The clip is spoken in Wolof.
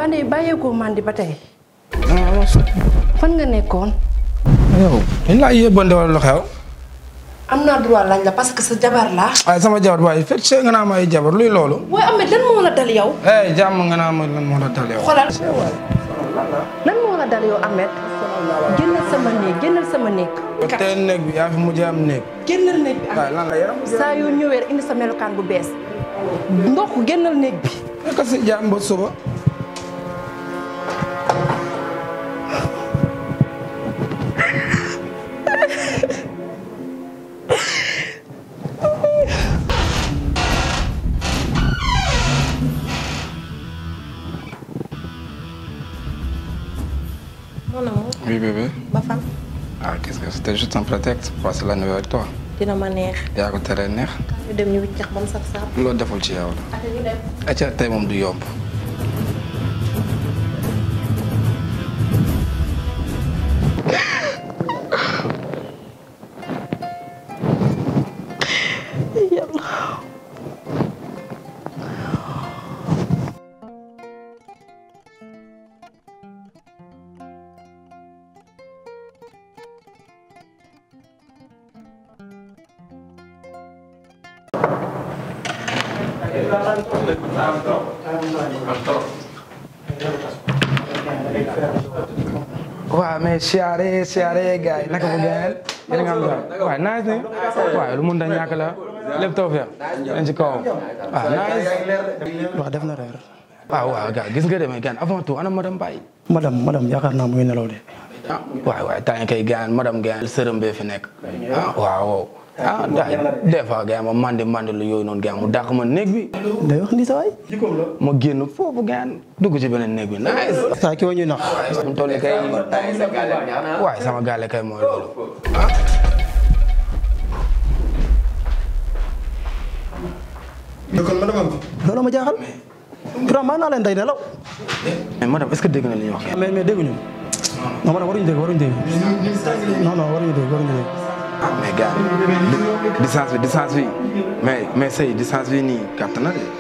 Fane bàyyeekoo mandi ba tey fan nga nekkoon. yow dañ laa yóbbante wala lu xew. am naa droit laaj la parce que sa jabar laa. waaye sama jabar waaye fekk see nga naa ma ay jabar luy loolu. waaye Ahmed lan moo la dal yow. eh jàmm nga naa ma lan moo la dal yow. xoolal lan moo la dal yow Ahmed. génnal sama néeg génnal sama néeg. tey néeg bi yaa fi mujjee am néeg. génnal néeg bi waaye lan la yaram. saa yoo ñëwee rek indi sa melokaan bu bees. ndox génnal néeg bi. nekk si jàmm ba suba. Mon amour, Oui, bébé. ba fan Ah, qu'est-ce que c'était juste un prétexte pour passer la nuit avec toi. dina ma neex yaa ko teree neex. ñu dem ñu wiccax ba mu saf saaf. loolu deful ci yow la. ate ñu dem. acca tey moom du yomb. waaw mais siyaare siyaare gars yi naka bu gën yéen nga am jàmm waaye nice ni waaye lu mun da ñàkk la lépp taw feex dañ ci kawam waaw nice waaw def na reer waaw waaw gars gis nga demee gan avant tout ana madame Baye madame madame yaakaar naa mu ngi nelaw de ah waay waay temps kay gaan madame gaan sërëm bee fi nekk ah waaw ah daay des fois gaan ma mandi mandi lu yooyu noonu gaan mu dàq ma néeg bi day wax ni sa waay ma génn foofu gaan dugg ci beneen néeg bi nice saa ki wa ñuy nax mu toll kay waay sama gaale kay mooy loolu kon madame am loolu ma jaaxal grand maa naa leen day nelaw mais madame est-ce que dégg na li ñu wax mais mais dégguñu non madame waruñu dégg waruñu dégg non non waruñu dégg waruñu dégg ah mais gars distance bi distance bi mais mais say distance bi nii gàtt na de